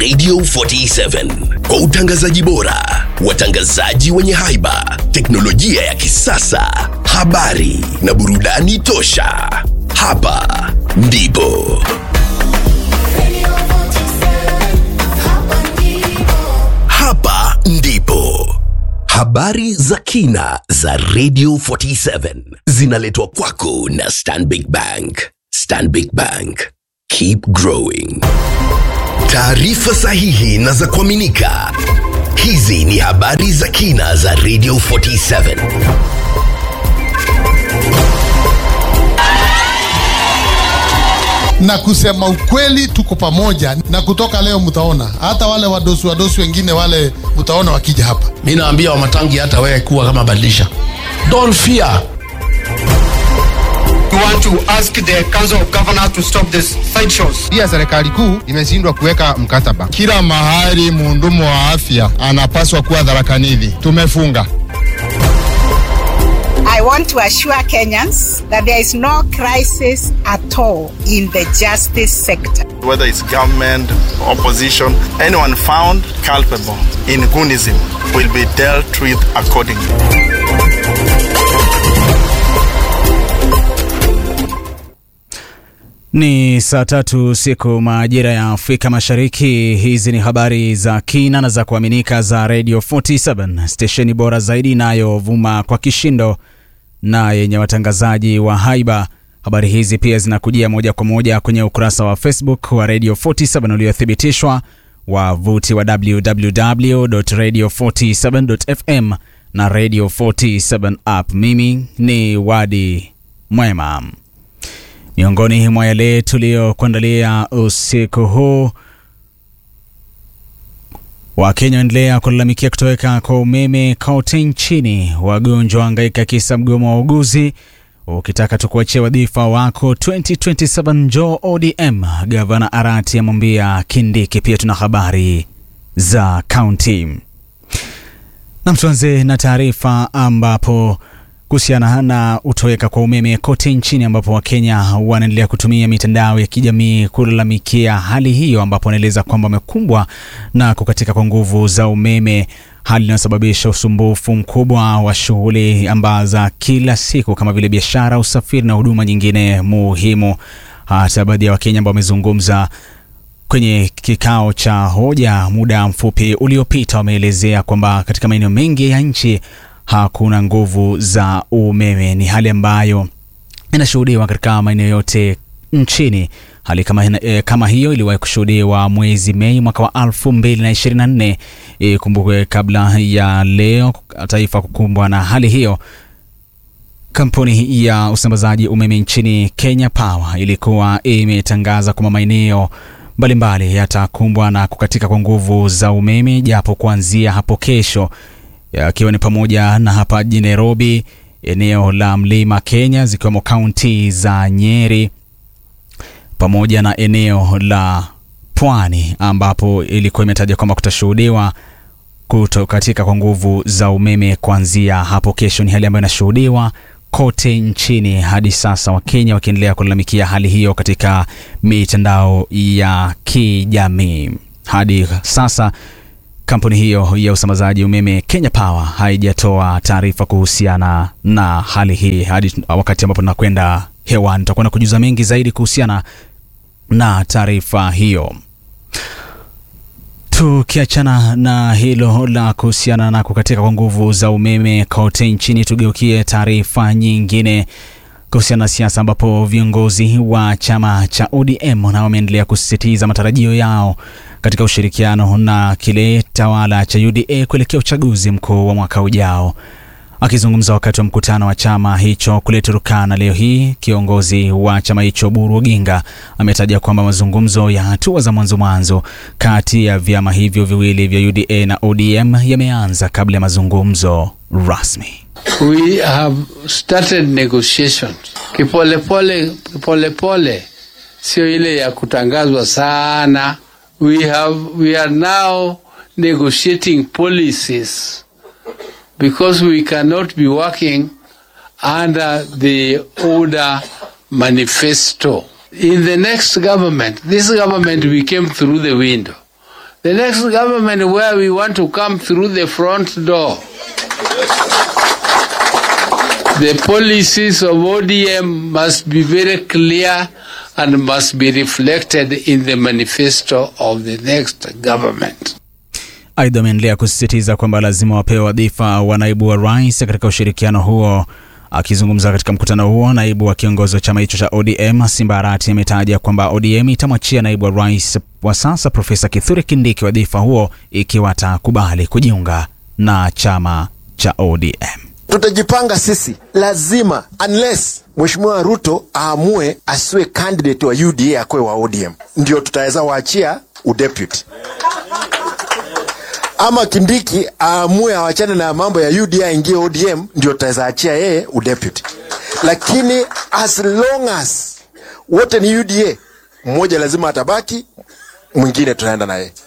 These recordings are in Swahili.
Radio 47 kwa utangazaji bora, watangazaji wenye haiba, teknolojia ya kisasa, habari na burudani tosha. Hapa ndipo hapa ndipo habari za kina za Radio 47 zinaletwa kwako na Stanbic Bank. Stanbic Bank, keep growing. Taarifa sahihi na za kuaminika. Hizi ni habari za kina za Radio 47. na kusema ukweli, tuko pamoja, na kutoka leo mtaona hata wale wadosi wadosi wengine wale mtaona wakija hapa. mi naambia wamatangi hata wewe kuwa kama badilisha don't fear We want to ask the Council of Governors to stop this side shows. Pia serikali kuu imeshindwa kuweka mkataba. Kila mahali muhudumu wa afya anapaswa kuwa dharakanili. Tumefunga. I want to assure Kenyans that there is no crisis at all in the justice sector. whether it's government, opposition, anyone found culpable in Gunism will be dealt with accordingly. Ni saa tatu siku majira ya Afrika Mashariki. Hizi ni habari za kina na za kuaminika za Radio 47 stesheni bora zaidi inayovuma kwa kishindo na yenye watangazaji wa haiba. Habari hizi pia zinakujia moja kwa moja kwenye ukurasa wa Facebook wa Radio 47 uliothibitishwa, wavuti wa www.radio47.fm na Radio 47 app. Mimi ni Wadi Mwema. Miongoni mwa yale tuliyokuandalia usiku huu, Wakenya waendelea kulalamikia kutoweka kwa umeme kote nchini. Wagonjwa wahangaika kisa mgomo wa uguzi. Ukitaka tukuachia wadhifa wako 2027 njoo ODM. Gavana Arati amwambia Kindiki. Pia tuna habari za kaunti. Na tuanze na taarifa ambapo kuhusiana na utoweka kwa umeme kote nchini ambapo Wakenya wanaendelea kutumia mitandao ya kijamii kulalamikia hali hiyo, ambapo wanaeleza kwamba wamekumbwa na kukatika kwa nguvu za umeme, hali inayosababisha usumbufu mkubwa wa shughuli ambazo kila siku kama vile biashara, usafiri na huduma nyingine muhimu. Hata baadhi ya Wakenya ambao wamezungumza kwenye kikao cha hoja muda mfupi uliopita wameelezea kwamba katika maeneo mengi ya nchi hakuna nguvu za umeme. Ni hali ambayo inashuhudiwa katika maeneo yote nchini. Hali kama, eh, kama hiyo iliwahi kushuhudiwa mwezi Mei mwaka wa 2024. Ikumbukwe kabla ya leo taifa kukumbwa na hali hiyo, kampuni ya usambazaji umeme nchini Kenya Power ilikuwa imetangaza kwamba maeneo mbalimbali yatakumbwa na kukatika kwa nguvu za umeme japo kuanzia hapo kesho yakiwa ni pamoja na hapa jijini Nairobi, eneo la Mlima Kenya, zikiwemo kaunti za Nyeri pamoja na eneo la Pwani, ambapo ilikuwa imetaja kwamba kutashuhudiwa kutokatika kwa nguvu za umeme kuanzia hapo kesho. Ni hali ambayo inashuhudiwa kote nchini hadi sasa, Wakenya wakiendelea kulalamikia hali hiyo katika mitandao ya kijamii. Hadi sasa kampuni hiyo ya usambazaji umeme Kenya Power haijatoa taarifa kuhusiana na hali hii. Hadi wakati ambapo tunakwenda hewani, tutakuwa na kujuza mengi zaidi kuhusiana na taarifa hiyo. Tukiachana na hilo la kuhusiana na kukatika kwa nguvu za umeme kote nchini, tugeukie taarifa nyingine kuhusiana na siasa ambapo viongozi wa chama cha ODM nao wameendelea kusisitiza matarajio yao katika ushirikiano na kile tawala cha UDA kuelekea uchaguzi mkuu wa mwaka ujao. Akizungumza wakati wa mkutano wa chama hicho kule Turkana leo hii, kiongozi wa chama hicho Buru Oginga ametaja kwamba mazungumzo ya hatua za mwanzo mwanzo kati ya vyama hivyo viwili vya UDA na ODM yameanza kabla ya mazungumzo rasmi. We have started negotiations kipolepole, kipolepole, sio ile ya kutangazwa sana. We have, we are now negotiating policies because we cannot be working under the order manifesto. In the next government, this government we came through the window. The next government where we want to come through the front door. The policies of ODM must be very clear and must be reflected in the manifesto of the next government. Aidha, ameendelea kusisitiza kwamba lazima wapewe wadhifa wa naibu wa rais katika ushirikiano huo. Akizungumza katika mkutano huo, naibu wa kiongozi wa chama hicho cha ODM Simba Arati ametaja kwamba ODM itamwachia naibu wa rais wa sasa Profesa Kithure Kindiki wadhifa huo ikiwa atakubali kujiunga na chama cha ODM. tutajipanga sisi lazima unless mheshimiwa ruto aamue asiwe candidate wa uda akwe wa odm ndio tutaweza waachia udeputy ama kindiki aamue awachane na mambo ya uda aingie odm ndio tutaweza achia yeye udeputy lakini as long as wote ni uda mmoja lazima atabaki mwingine tunaenda na yeye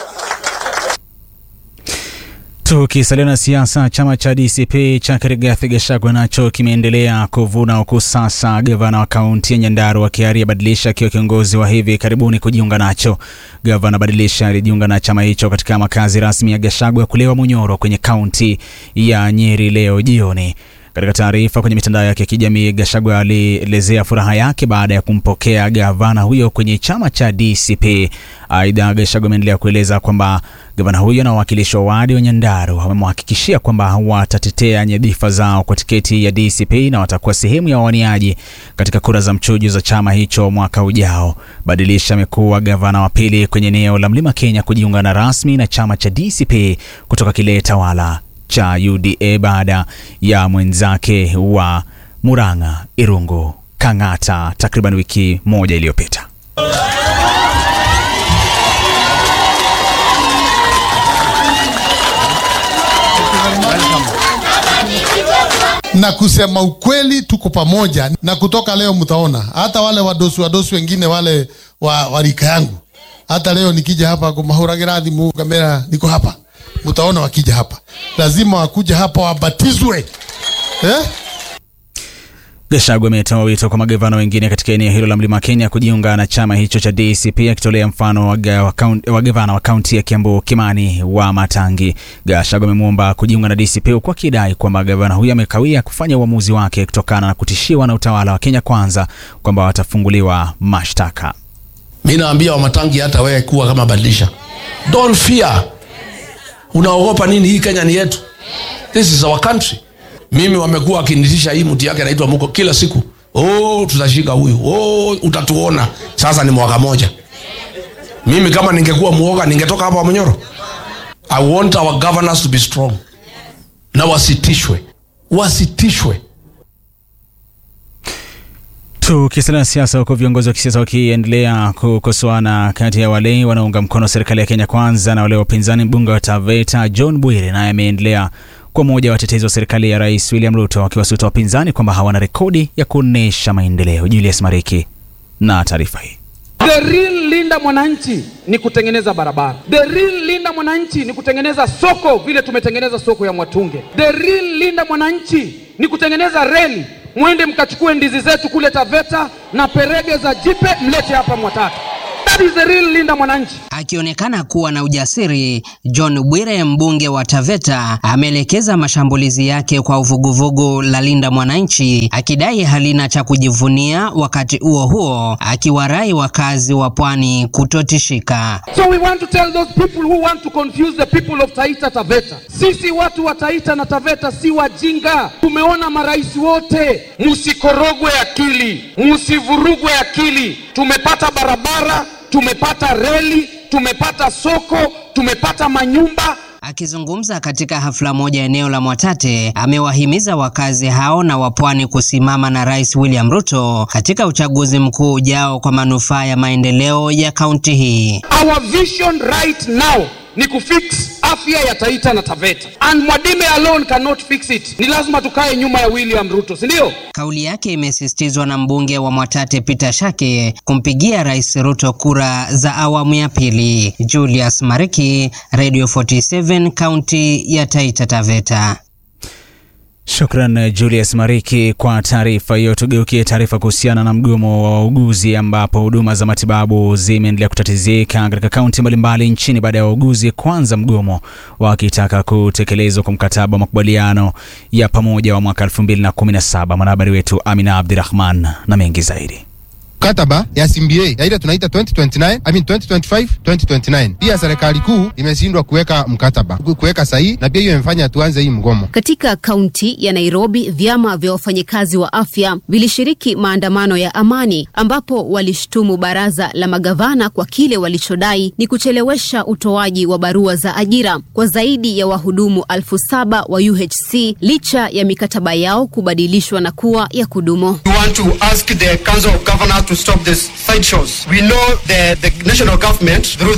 Tukisalia na siasa, chama cha DCP cha Rigathi Gachagua nacho kimeendelea kuvuna huku sasa gavana wa kaunti ya Nyandarua Kiaria Badilisha akiwa kiongozi wa hivi karibuni kujiunga nacho. Gavana Badilisha alijiunga na chama hicho katika makazi rasmi ya Gachagua kulewa Munyoro kwenye kaunti ya Nyeri leo jioni. Katika taarifa kwenye mitandao yake ya kijamii, Gachagua alielezea furaha yake baada ya kumpokea gavana huyo kwenye chama cha DCP. Aidha, Gachagua ameendelea kueleza kwamba gavana huyo na wawakilishi wa wadi wa Nyandarua wamemhakikishia kwamba watatetea nyadhifa zao kwa tiketi ya DCP na watakuwa sehemu ya wawaniaji katika kura za mchujo za chama hicho mwaka ujao. Badilisha amekuwa gavana wa pili kwenye eneo la Mlima Kenya kujiunga na rasmi na chama cha DCP kutoka kile tawala cha UDA baada ya mwenzake wa Murang'a Irungu Kang'ata takriban wiki moja iliyopita. na kusema ukweli tuko pamoja na kutoka leo mtaona hata wale wadosi wadosi wengine wale wa, wa rika yangu hata leo nikija hapa kumahuragiradhi mu kamera niko hapa mtaona wakija hapa lazima wakuja hapa wabatizwe eh? Gachagua ametoa wito kwa magavana wengine katika eneo hilo la Mlima Kenya kujiunga na chama hicho cha DCP akitolea mfano wa ga- wa kaun- wa gavana wa kaunti ya Kiambu Kimani wa Matangi. Gachagua amemwomba kujiunga na DCP huku akidai kwamba gavana huyo amekawia kufanya uamuzi wake kutokana na kutishiwa na utawala wa Kenya Kwanza kwamba watafunguliwa mashtaka. mi naambia wamatangi hata wewe kuwa kama badilisha don't fear unaogopa nini hii kenya ni yetu this is our country mimi wamekuwa wakinitisha hii mti yake anaitwa muko kila siku oh, tutashika huyu oh, utatuona sasa ni mwaka moja mimi kama ningekuwa muoga ningetoka hapa monyoro i want our governors to be strong na wasitishwe wasitishwe Tukisalia na siasa, huku viongozi wa kisiasa wakiendelea kukosoana kati ya wale wanaounga mkono serikali ya Kenya Kwanza na wale wa upinzani. Mbunge wa Taveta John Bwire naye ameendelea kwa mmoja wa watetezi wa serikali ya Rais William Ruto, akiwasuta wapinzani kwamba hawana rekodi ya kuonesha maendeleo. Julius Mariki na taarifa hii. The real linda mwananchi ni kutengeneza barabara. The real linda mwananchi ni kutengeneza soko vile tumetengeneza soko ya Mwatunge. The real linda mwananchi ni kutengeneza reli, mwende mkachukue ndizi zetu kule Taveta na perege za jipe mlete hapa Mwatate. That is the real linda mwananchi. Akionekana kuwa na ujasiri, John Bwire mbunge wa Taveta ameelekeza mashambulizi yake kwa uvuguvugu la Linda Mwananchi akidai halina cha kujivunia, wakati huo huo akiwarai wakazi wa pwani kutotishika. So we want to tell those people who want to confuse the people of Taita Taveta. Sisi watu wa Taita na Taveta si wajinga. Tumeona marais wote, msikorogwe akili, msivurugwe akili. Tumepata barabara, tumepata reli, tumepata soko, tumepata manyumba. Akizungumza katika hafla moja eneo la Mwatate, amewahimiza wakazi hao na wapwani kusimama na Rais William Ruto katika uchaguzi mkuu ujao kwa manufaa ya maendeleo ya kaunti hii. Our vision right now ni kufix afya ya Taita na Taveta. And Mwadime alone cannot fix it. Ni lazima tukae nyuma ya William Ruto, si ndio? Kauli yake imesisitizwa na mbunge wa Mwatate Peter Shake kumpigia Rais Ruto kura za awamu ya pili. Julius Mariki, Radio 47, kaunti ya Taita Taveta. Shukran Julius Mariki kwa taarifa hiyo. Tugeukie taarifa kuhusiana na mgomo wa wauguzi, ambapo huduma za matibabu zimeendelea kutatizika katika kaunti mbalimbali nchini baada ya wauguzi kuanza mgomo wakitaka kutekelezwa kwa mkataba wa makubaliano ya pamoja wa mwaka 2017. Mwanahabari wetu Amina Abdirahman na mengi zaidi. mkataba ya CBA ya ile tunaita 2029 I mean 2025 2029. Pia serikali kuu imeshindwa kuweka mkataba ku- kuweka sahihi, na pia hiyo imefanya tuanze hii mgomo. Katika kaunti ya Nairobi, vyama vya wafanyikazi wa afya vilishiriki maandamano ya amani ambapo walishtumu baraza la magavana kwa kile walichodai ni kuchelewesha utoaji wa barua za ajira kwa zaidi ya wahudumu elfu saba wa UHC licha ya mikataba yao kubadilishwa na kuwa ya kudumu. We want to ask the Council of Governors to stop these sideshows. We know the, the national government through